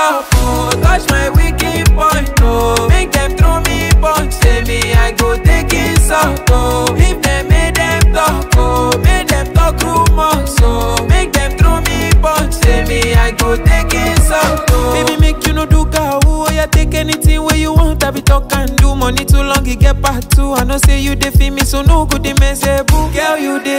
up, oh. Touch my wicked point, oh. Make them throw me punch, say me I go take it out, oh. If them make them talk, oh. Make them talk rumors, oh. Make them throw me punch, say me I go take it out, oh. Baby, make you no do gawu, oh. Yeah, take anything where you want, I be talk and do. Money too long, it get part two. I know say you dey feel me, so no good, they mess boo. Girl, you dey